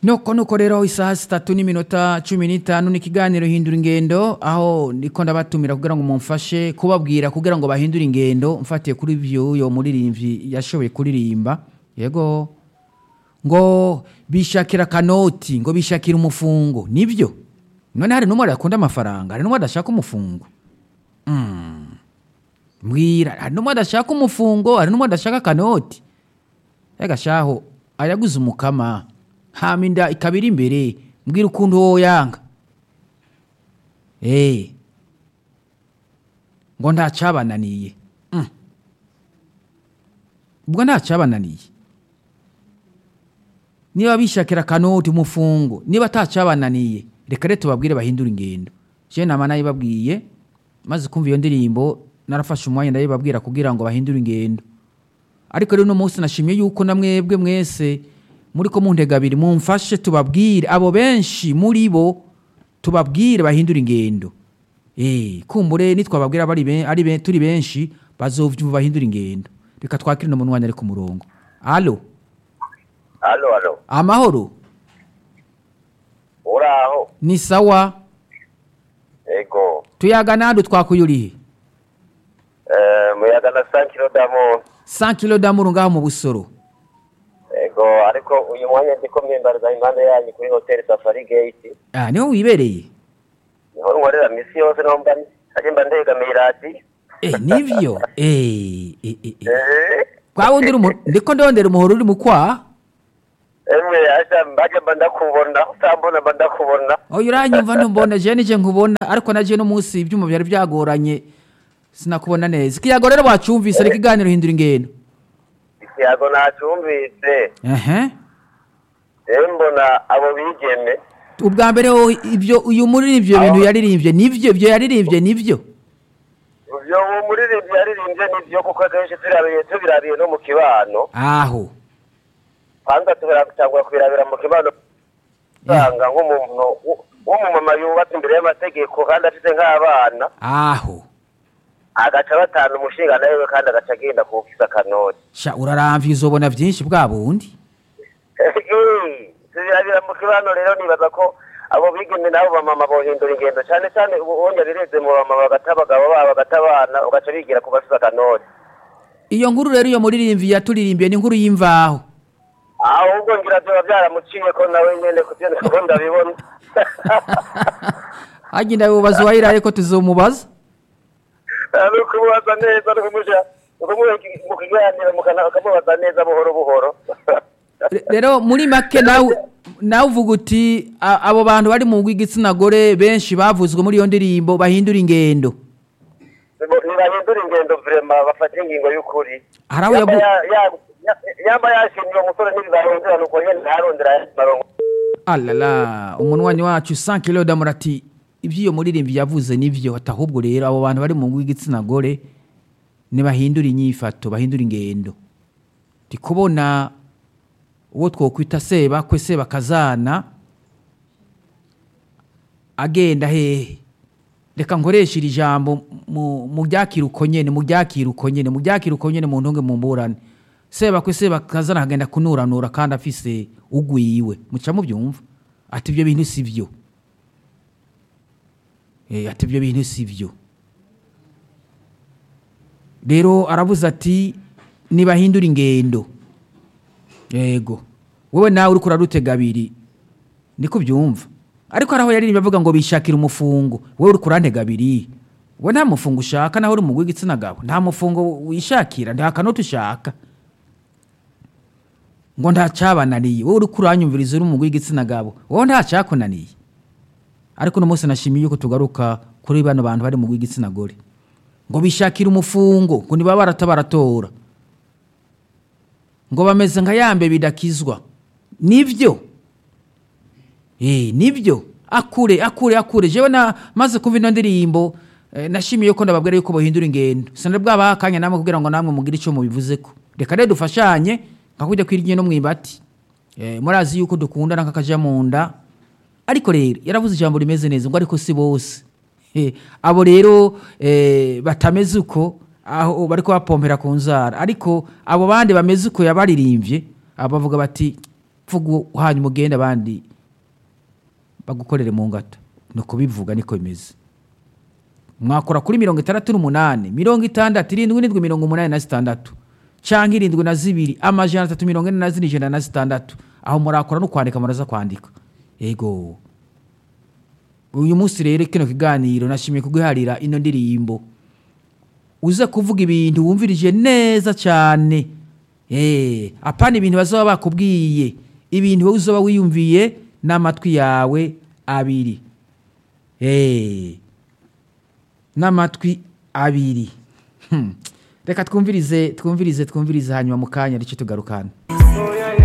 nuko nuko rero isaha zitatu n'iminota cumi n'itanu ni ikiganiro hindura ingendo aho ndiko ndabatumira kugira ngo mumfashe kubabwira kugira ngo bahindure ingendo mfatiye kuri vy'uyo muririmbyi yashoboye kuririmba yego ngo bishakira kanoti ngo bishakira umufungo nibyo none hari n'umwe adakunda amafaranga hari n'umwe adashaka umufungo Mm. mbwira hari n'umwe adashaka umufungo hari n'umwe adashaka kanoti yagashaho ayaguze umukama hama inda ikaba iri imbere mbwira ukuntu woyanga Eh. ngo ntacabananiye Mm. ubwo ntacabananiye niba bishakira kanoti umufungo niba atacabananiye reka rero tubabwire bahindura ingendo je nama nayibabwiye maze kumva iyo ndirimbo narafashe umwanya ndayibabwira kugira ngo bahindure ingendo ariko rero uno munsi nashimye yuko na mwebwe mwese muri ko muntega abiri mumfashe tubabwire abo benshi muri bo tubabwire bahindura ingendo eh kumbure nitwababwira bari ben- ari ben- turi benshi bazovyumva bahindura ingendo reka twakire no munwanya ari ku murongo allo Alo, alo. amahoro Uraho. ni sawa Ego. tuyaga nadu twakuyurihe Eh, muyaga na Sankiro Damo. 100 kilo damuru ngaho mu busoro Ego, ariko uyu mwanya ndiko mwimbariza impande yanyu kuri Hotel Safari Gate. ah niho wibereye Niho nkorera misi yose no mba aje mba ndegamiye iradiyo. eh nivyo eh eh eh, eh. Eh. kwa wundi uri mu- ndiko ndondera umuhoro uri mu kwa Emwe aje mbaje mba ndakubona, utambona mba ndakubona. oya uranyumva ntumbona je nije nkubona ariko naje no munsi ibyuma byari byagoranye sinakubona neza ikiyago rero wacumvise reka iganiro hindura ingendo Ikiyago nacyumvise. ehe Eh mbona abo bigeme. ubwa mbere ho ibyo uyu muri ibyo bintu yaririmbye nivyo ibyo yaririmbye nivyo Ivyo uwo muririmbyi yaririmbye nivyo kuko akenshi turabiye tubirabiye no mu kibano. aho kwanza turatangura kubirabira mu kibano usanga nk'umuntu w- w'umumama yubatse imbere y'amategeko kandi afite nk'abana aho agaca batanu umushinga nawe kandi agaca agenda kuwufisa akanoti sha uraramvye uzobona vyinshi bwa bundi tubirabira mu kibano rero nibaza ko abo bigeme nabo bamama bohindura ingendo cyane cyane ubu ubundi bireze mu bamama bagata abagabo babo bagata abana ugaca bigira ku bafise akanoti iyo nkuru rero iyo muririmvyi yaturirimbiye ni inkuru y'imvaho ahubwo ngira vyoba vyaramuciye ko nawe nyene kuvyo niko ndabibona hagenda bibaza uwayiraye ko tuzomubaza ni ukumubaza neza ni ukumusha ukumuha mu kiganiro mukana- ukamubaza neza buhoro buhoro Re- rero muri make nawe nawe uvuga uti a- abo bantu bari mu rw'igitsina gore benshi bavuzwe muri iyo ndirimbo bahindura ingendo ntibahindura ingendo vrema bafata ingingo y'ukuri Hari abo Yamba yabu- ya- ya- ya- yamba yashimye uwo musore ntibizahindura nuko nyene ntarondera ayandi marongo alala umunwanyi wacu 100 kilo damura ati iby'iyo muririmbi yavuze nivyo ati ahubwo rero abo bantu bari mu rw'igitsina gore ntibahindura inyifato bahindura ingendo ndi kubona uwo twokwita sebakwe sebakazana agenda hehe reka nkoreshe iri jambo mu- mu ryakira uko nyene mu ryakira uko nyene mu ryakira uko nyene mu ntunge mu mburane sebakwe sebakazana akagenda kunuranura kandi afise ugwiwe muca mubyumva ati ibyo bintu si byo Eh, ati ibyo bintu si byo rero aravuze ati nibahindura ingendo yego wowe nawe uriko urarutega abiri niko ubyumva ariko hari aho yaririmbye avuga ngo bishakira umufungo wowe uriko urantega abiri wowe nta mufungo ushaka naho uri mu w'igitsina gabo nta mufungo wishakira nta kanoti ushaka ngo ntacabananiye wowe uriko uranyumviriza uri mu w'igitsina gabo wowe ntacakunaniye ariko uno munsi nashimiye yuko tugaruka kuri bano bantu bari mu w'igitsina gore ngo bishakire umufungo ngo ntibaba barata baratora ngo bameze nka yambe bidakizwa nibyo eh nibyo akure akure akure jewe na maze kumva ino ndirimbo eh, nashimiye ko ndababwira yuko bahindura ingendo sinde bwaba akanya namwe kugira ngo namwe mugire icyo mubivuzeko reka rero dufashanye nka kujya kwirya no mwibati eh, murazi yuko dukundana nk'akaja mu nda ariko rero yaravuze ijambo rimeze neza ngo ariko si bose Eh, abo rero eh, batameze uko aho bariko bapompera ku nzara ariko abo bandi bameze uko yabaririmbye abo bavuga bati vuga hanyuma ugende abandi bagukorere mu ngata ni ukubivuga niko bimeze mwakora kuri mirongo itandatu n'umunani mirongo itandatu irindwi n'indwi mirongo umunani na zitandatu cyangwa irindwi na zibiri amajana atatu mirongo ine na zine ijana na zitandatu aho murakora no kwandika muraza kwandika yego uyu munsi rero kino kiganiro nashimiye kuguharira ino ndirimbo uze kuvuga ibintu wumvirije neza cyane Eh, apana ibintu bazaba bakubwiye ibintu wowe uzaba wiyumviye n'amatwi yawe abiri Eh, n'amatwi abiri Hmm. reka twumvirize twumvirize twumvirize hanyuma mu kanya aricyo tugarukana Oh, yeah.